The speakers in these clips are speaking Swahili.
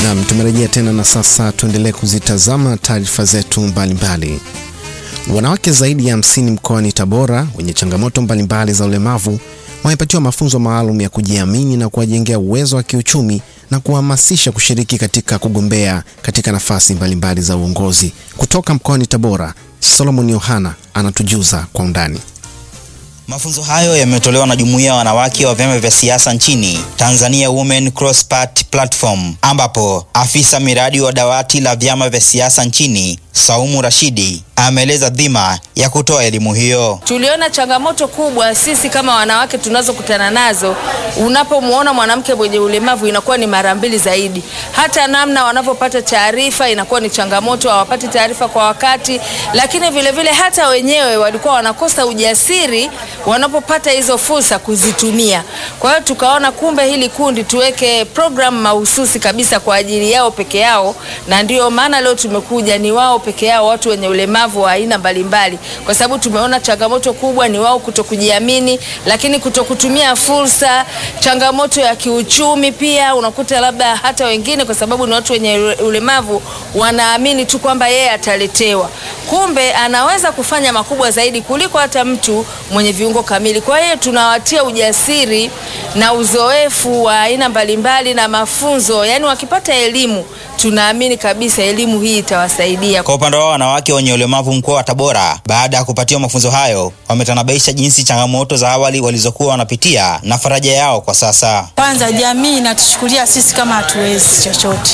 Naam, tumerejea tena na sasa tuendelee kuzitazama taarifa zetu mbalimbali. Wanawake zaidi ya hamsini mkoani Tabora wenye changamoto mbalimbali za ulemavu wamepatiwa mafunzo maalum ya kujiamini na kuwajengea uwezo wa kiuchumi na kuhamasisha kushiriki katika kugombea katika nafasi mbalimbali za uongozi. Kutoka mkoani Tabora, Solomon Yohana anatujuza kwa undani. Mafunzo hayo yametolewa na jumuiya ya wanawake wa vyama vya siasa nchini Tanzania Women Cross Party Platform, ambapo afisa miradi wa dawati la vyama vya siasa nchini Saumu Rashidi ameeleza dhima ya kutoa elimu hiyo. Tuliona changamoto kubwa sisi kama wanawake tunazokutana nazo. Unapomwona mwanamke mwenye ulemavu inakuwa ni mara mbili zaidi, hata namna wanavyopata taarifa inakuwa ni changamoto, hawapati taarifa kwa wakati, lakini vile vile hata wenyewe walikuwa wanakosa ujasiri wanapopata hizo fursa kuzitumia. Kwa hiyo tukaona kumbe hili kundi tuweke programu mahususi kabisa kwa ajili yao peke yao, na ndio maana leo tumekuja ni wao peke yao, watu wenye ulemavu wa aina mbalimbali, kwa sababu tumeona changamoto kubwa ni wao kutokujiamini, lakini kutokutumia fursa, changamoto ya kiuchumi pia. Unakuta labda hata wengine, kwa sababu ni watu wenye ulemavu, wanaamini tu kwamba yeye ataletewa, kumbe anaweza kufanya makubwa zaidi kuliko hata mtu mwenye viungo kamili. Kwa hiyo tunawatia ujasiri na uzoefu wa aina mbalimbali na mafunzo, yani wakipata elimu tunaamini kabisa elimu hii itawasaidia. Kwa upande wao wanawake wenye ulemavu mkoa wa Tabora, baada ya kupatiwa mafunzo hayo, wametanabaisha jinsi changamoto za awali walizokuwa wanapitia na faraja yao kwa sasa. Kwanza, jamii inatuchukulia sisi kama hatuwezi chochote.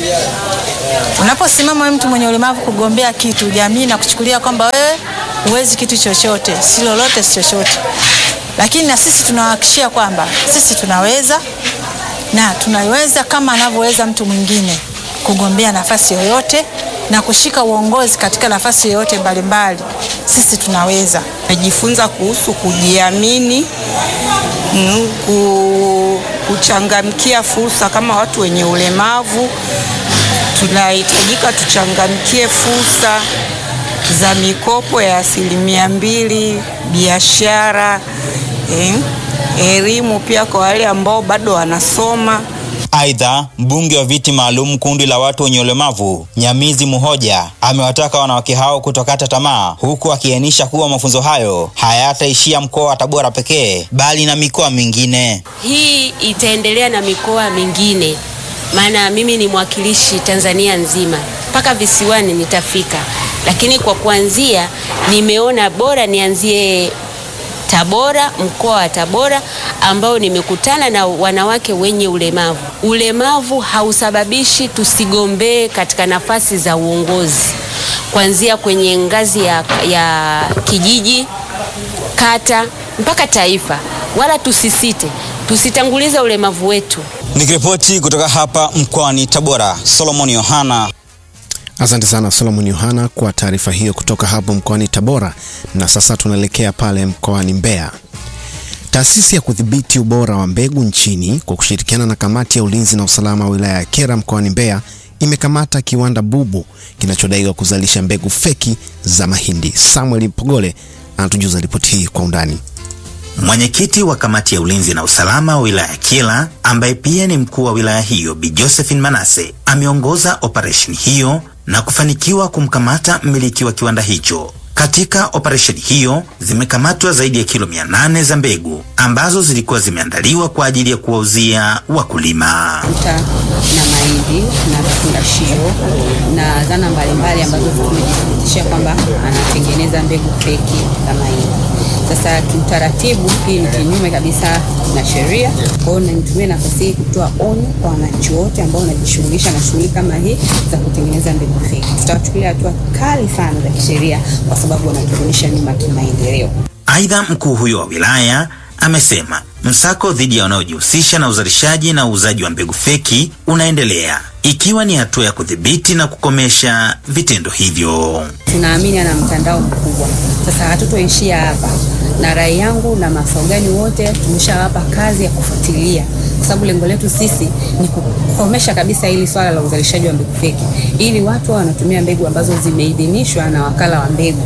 Unaposimama mtu mwenye ulemavu kugombea kitu, jamii inakuchukulia kwamba wewe huwezi kitu chochote, si lolote, si chochote. Lakini na sisi tunawahakikishia kwamba sisi tunaweza na tunaweza kama anavyoweza mtu mwingine kugombea nafasi yoyote na kushika uongozi katika nafasi yoyote mbalimbali. Sisi tunaweza. Najifunza kuhusu kujiamini, kuchangamkia fursa. Kama watu wenye ulemavu tunahitajika tuchangamkie fursa za mikopo ya asilimia mbili, biashara, eh, elimu pia kwa wale ambao bado wanasoma. Aidha, mbunge wa viti maalum kundi la watu wenye ulemavu Nyamizi Muhoja amewataka wanawake hao kutokata tamaa, huku akiainisha kuwa mafunzo hayo hayataishia mkoa wa Tabora pekee bali na mikoa mingine. Hii itaendelea na mikoa mingine, maana mimi ni mwakilishi Tanzania nzima, mpaka visiwani nitafika, lakini kwa kuanzia nimeona bora nianzie Tabora, mkoa wa Tabora ambao nimekutana na wanawake wenye ulemavu. Ulemavu hausababishi tusigombee katika nafasi za uongozi, kuanzia kwenye ngazi ya, ya kijiji, kata mpaka taifa, wala tusisite, tusitangulize ulemavu wetu. Nikiripoti kutoka hapa mkoani Tabora, Solomon Yohana. Asante sana Solomon Yohana kwa taarifa hiyo kutoka hapo mkoani Tabora. Na sasa tunaelekea pale mkoani Mbeya. Taasisi ya kudhibiti ubora wa mbegu nchini kwa kushirikiana na kamati ya ulinzi na usalama wa wilaya ya Kyela mkoani Mbeya imekamata kiwanda bubu kinachodaiwa kuzalisha mbegu feki za mahindi. Samuel Pogole anatujuza ripoti hii kwa undani. Mwenyekiti wa kamati ya ulinzi na usalama wa wilaya ya Kyela ambaye pia ni mkuu wa wilaya hiyo Bi Josephine Manase ameongoza operesheni hiyo na kufanikiwa kumkamata mmiliki wa kiwanda hicho. Katika operesheni hiyo zimekamatwa zaidi ya kilo mia nane za mbegu ambazo zilikuwa zimeandaliwa kwa ajili ya kuwauzia wakulima. Uta na mahindi na vifungashio na zana mbalimbali ambazo tumejithibitishia kwamba anatengeneza mbegu feki za mahindi. Sasa kiutaratibu, hii ni kinyume kabisa na sheria. Kwa hiyo nitumie nafasi hii kutoa onyo kwa wananchi wote ambao wanajishughulisha na shughuli kama hii za kutengeneza mbegu feki. Tutawachukulia hatua kali sana za kisheria kwa sababu wanaturudisha nyuma kimaendeleo. Aidha, mkuu huyo wa wilaya amesema msako dhidi ya wanaojihusisha na uzalishaji na uuzaji wa mbegu feki unaendelea ikiwa ni hatua ya kudhibiti na kukomesha vitendo hivyo. Tunaamini ana mtandao mkubwa. Sasa hatutoishia hapa, na rai yangu na mafaugani wote tumeshawapa kazi ya kufuatilia, kwa sababu lengo letu sisi ni kukomesha kabisa hili swala la uzalishaji wa mbegu feki, ili watu wanatumia mbegu ambazo zimeidhinishwa na wakala wa mbegu.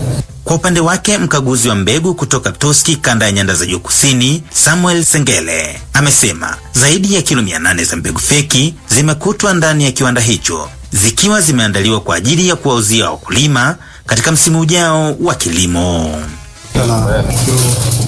Kwa upande wake mkaguzi wa mbegu kutoka Toski kanda ya nyanda za juu kusini, Samuel Sengele amesema zaidi ya kilo 800 za mbegu feki zimekutwa ndani ya kiwanda hicho zikiwa zimeandaliwa kwa ajili ya kuwauzia wakulima katika msimu ujao wa kilimo. na kilo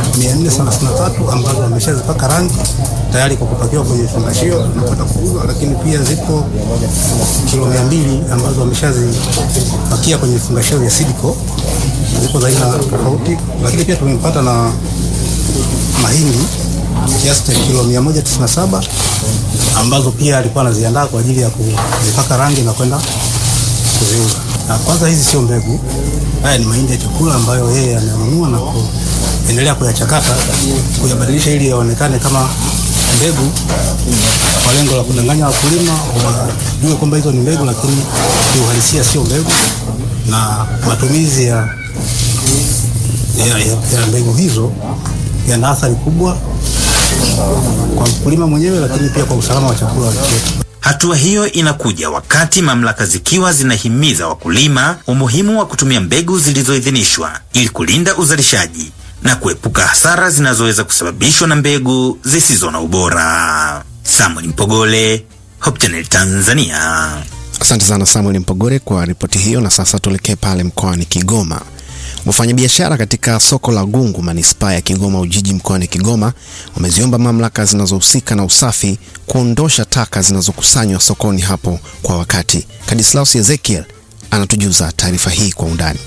433 ambazo wameshazipaka rangi tayari kwa kupakiwa kwenye vifungashio na kwenda kuuzwa, lakini pia zipo kilo 200 ambazo wameshazipakia kwenye vifungashio vya Sidco, zipo za aina tofauti, lakini pia tumepata na mahindi kiasi cha kilo 197 ambazo pia alikuwa anaziandaa kwa ajili ya kuzipaka rangi na kwenda kuziuza. Na kwanza hizi sio mbegu, haya ni mahindi ya chakula ambayo yeye amenunua na kuendelea kuyachakata kuyabadilisha ili yaonekane kama mbegu kwa lengo la kudanganya wakulima wajue kwamba hizo ni mbegu, lakini kiuhalisia sio mbegu, na matumizi ya, ya, ya, ya mbegu hizo yana athari kubwa kwa mkulima mwenyewe, lakini pia kwa usalama wa chakula wa nchi yetu. Hatua hiyo inakuja wakati mamlaka zikiwa zinahimiza wakulima umuhimu wa kutumia mbegu zilizoidhinishwa ili kulinda uzalishaji na kuepuka hasara zinazoweza kusababishwa na mbegu zisizo na ubora. Samuel Mpogole, Hope Channel Tanzania. Asante sana Samuel Mpogore kwa ripoti hiyo. Na sasa tuelekee pale mkoani Kigoma. Wafanyabiashara katika soko la Gungu manispaa ya Kigoma Ujiji mkoani Kigoma wameziomba mamlaka zinazohusika na usafi kuondosha taka zinazokusanywa sokoni hapo kwa wakati. Kadislaus Ezekiel anatujuza taarifa hii kwa undani.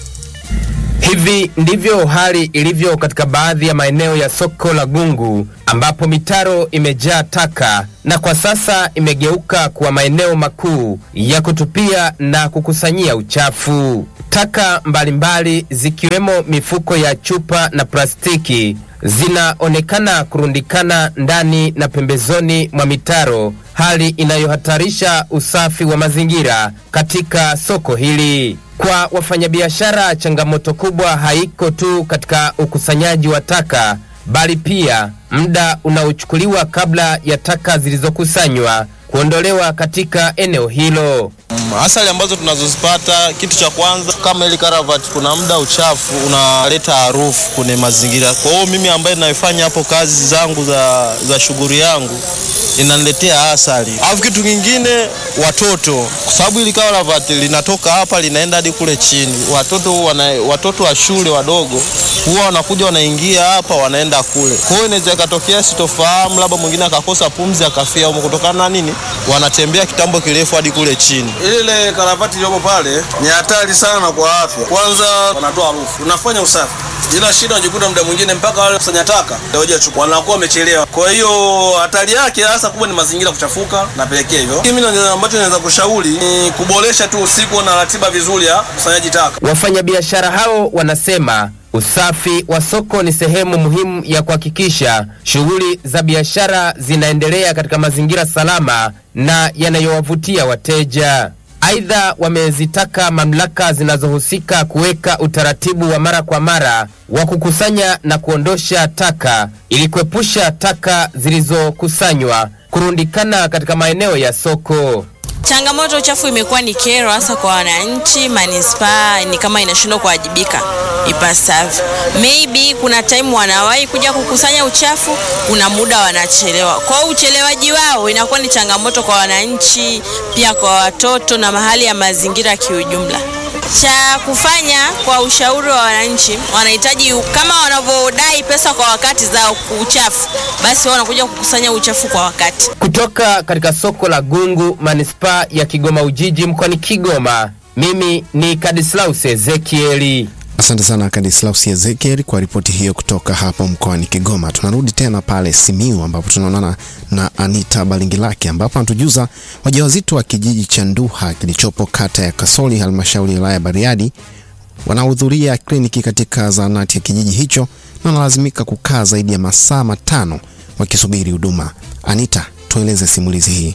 Hivi ndivyo hali ilivyo katika baadhi ya maeneo ya soko la Gungu ambapo mitaro imejaa taka na kwa sasa imegeuka kuwa maeneo makuu ya kutupia na kukusanyia uchafu. Taka mbalimbali zikiwemo mifuko ya chupa na plastiki zinaonekana kurundikana ndani na pembezoni mwa mitaro, hali inayohatarisha usafi wa mazingira katika soko hili. Kwa wafanyabiashara, changamoto kubwa haiko tu katika ukusanyaji wa taka, bali pia muda unaochukuliwa kabla ya taka zilizokusanywa kuondolewa katika eneo hilo. Asali ambazo tunazozipata, kitu cha kwanza kama ile karavati, kuna muda uchafu unaleta harufu kwenye mazingira. Kwa hiyo mimi ambaye naifanya hapo kazi zangu za, za shughuli yangu inaniletea asali. Alafu kitu kingine, watoto, kwa sababu ili karavati linatoka hapa linaenda hadi kule chini. Watoto wana, watoto wa shule wadogo huwa wanakuja wanaingia hapa wanaenda kule. Kwa hiyo inaweza ikatokea sitofahamu, labda mwingine akakosa pumzi akafia huko, kutokana na nini? Wanatembea kitambo kirefu hadi kule chini. Ile karavati iliyopo pale ni hatari sana kwa afya. Kwanza wanatoa harufu, unafanya usafi ila shida unajikuta muda mwingine mpaka wale kusanya taka ndio chukua wanakuwa wamechelewa. Kwa hiyo hatari yake hasa kubwa ni mazingira kuchafuka, napelekea hivyo. Mimi ambacho naweza kushauri ni kuboresha tu usiku na ratiba vizuri ya kusanyaji taka. Wafanyabiashara hao wanasema usafi wa soko ni sehemu muhimu ya kuhakikisha shughuli za biashara zinaendelea katika mazingira salama na yanayowavutia wateja. Aidha, wamezitaka mamlaka zinazohusika kuweka utaratibu wa mara kwa mara wa kukusanya na kuondosha taka ili kuepusha taka zilizokusanywa kurundikana katika maeneo ya soko. Changamoto uchafu imekuwa ni kero hasa kwa wananchi. Manispaa ni kama inashindwa kuwajibika ipasavyo. Maybe kuna time wanawahi kuja kukusanya uchafu, kuna muda wanachelewa. Kwa hiyo uchelewaji wao inakuwa ni changamoto kwa wananchi, pia kwa watoto na mahali ya mazingira kiujumla. Cha kufanya kwa ushauri wa wananchi, wanahitaji kama wanavyodai pesa kwa wakati za uchafu, basi wao wanakuja kukusanya uchafu kwa wakati. Kutoka katika soko la Gungu, manispaa ya Kigoma Ujiji, mkoani Kigoma, mimi ni Kadislaus Ezekieli. Asante sana Kadislaus Ezekiel kwa ripoti hiyo kutoka hapo mkoani Kigoma. Tunarudi tena pale Simiu ambapo tunaonana na Anita Balingilaki ambapo anatujuza wajawazito wa kijiji cha Nduha kilichopo kata ya Kasoli halmashauri ya wilaya ya Bariadi wanahudhuria kliniki katika zahanati ya kijiji hicho na wanalazimika kukaa zaidi ya masaa matano wakisubiri huduma. Anita, tueleze simulizi hii.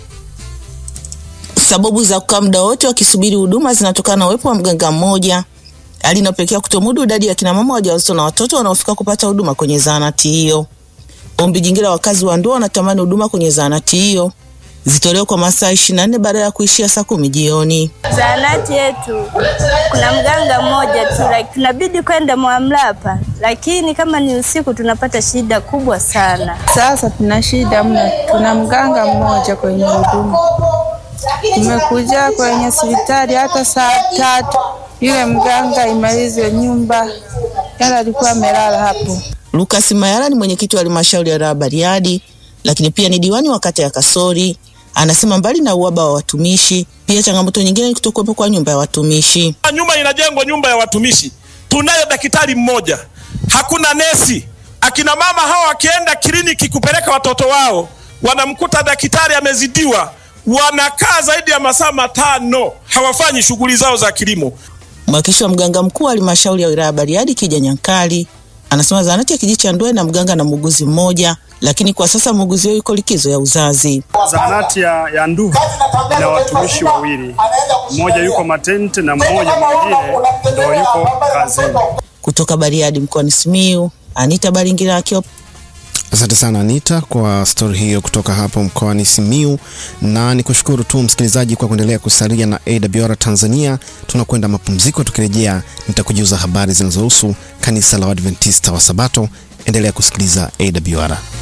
Sababu za kukaa muda wote wakisubiri huduma zinatokana na uwepo wa mganga mmoja hali inayopelekea kutomudu idadi ya kina mama wajawazito na watoto wanaofika kupata huduma kwenye zahanati hiyo. Ombi jingine la wakazi wa Ndoa wanatamani huduma kwenye zahanati hiyo zitolewe kwa masaa 24 badala ya kuishia saa kumi jioni. Zahanati yetu kuna mganga mmoja tu, like, tunabidi kwenda Mwamlapa, lakini kama ni usiku tunapata shida kubwa sana. Sasa tuna shida mno, tuna mganga mmoja kwenye huduma. Tumekuja kwenye hospitali hata saa tatu, yule mganga imalizwe nyumba, yala alikuwa amelala hapo. Lucas Mayala ni mwenyekiti wa halmashauri ya wilaya Bariadi, lakini pia ni diwani wa kata ya Kasori. Anasema mbali na uhaba wa watumishi, pia changamoto nyingine ni kutokuwepo kwa nyumba ya watumishi. Nyumba inajengwa nyumba ya watumishi, tunayo daktari mmoja, hakuna nesi. Akina mama hawa wakienda kliniki kupeleka watoto wao, wanamkuta daktari amezidiwa, wanakaa zaidi ya masaa matano, hawafanyi shughuli zao za kilimo. Mwakilishi wa mganga mkuu wa halmashauri ya wilaya Bariadi Kija Nyankali anasema zahanati ya kijiji cha Ndwe na mganga na muuguzi mmoja, lakini kwa sasa muuguzi huyo yuko likizo ya uzazi. Zahanati ya, ya Nduhu ina watumishi wawili, mmoja yuko matente na mmoja mwingine ndo yuko kazini. Kutoka Bariadi mkoani Simiyu, Anita Baringira akiwa Asante sana Anita kwa stori hiyo kutoka hapo mkoani Simiu, na ni kushukuru tu msikilizaji kwa kuendelea kusalia na AWR Tanzania. Tunakwenda mapumziko, tukirejea nitakujuza habari zinazohusu kanisa la Waadventista wa Sabato. Endelea kusikiliza AWR.